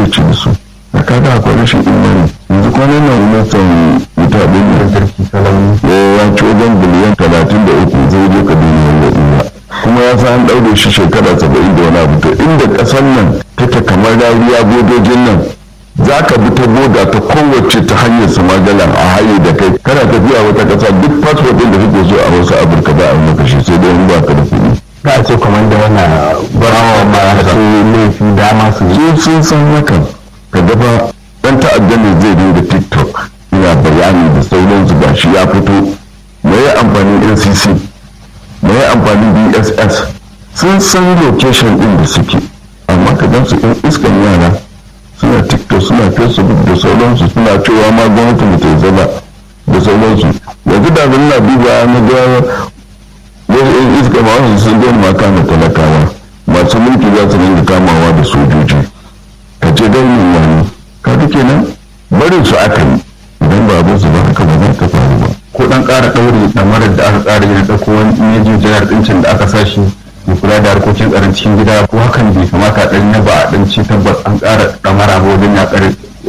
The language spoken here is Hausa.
zai ci da su a kaga akwai rashin imani yanzu kwanan nan ministan wuta ɗin da sarki salamu ya ci wajen biliyan talatin da uku zai je kaduna ya ɗura kuma ya san an ɗaure shi shekara saba'in da wani abu to inda ƙasar nan take kamar rariya bodojin nan za ka bi ta boda ta kowace ta hanyar samagalan a haye da kai kana tafiya wata ƙasa duk fasfot ɗin da kake so a wasu afirka ba a yi maka shi sai dai in ba ka da kuɗi za a ce kwamanda yana barawa masu laifi dama su su sun san hakan ka dafa ɗan ta'adda ne zai dinga tiktok ina bayani da sauransu ga shi ya fito me ya amfanin ncc me ya amfanin dss sun san location ɗin da suke amma ka gan su ɗan iskan yara suna tiktok suna facebook da sauransu suna cewa ma gwamnati ba ta yi zaba da sauransu yanzu da zan na duba na ga wasu yan iska ma wasu sun gani ma kama talakawa masu mulki za su dinga kamawa da sojoji ka ce dai yin wani ka duke nan barin su aka yi idan ba abin su ba haka ba za ta faru ba ko dan ƙara ɗaure ɗamarar da aka ƙara yin ɗauko wani mejin janar ɗincin da aka sashi mai kula da harkokin tsaron cikin gida ko hakan bai kamata a ɗan yaba a ɗan ci tabbas an ƙara ɗamara ba wajen yaƙar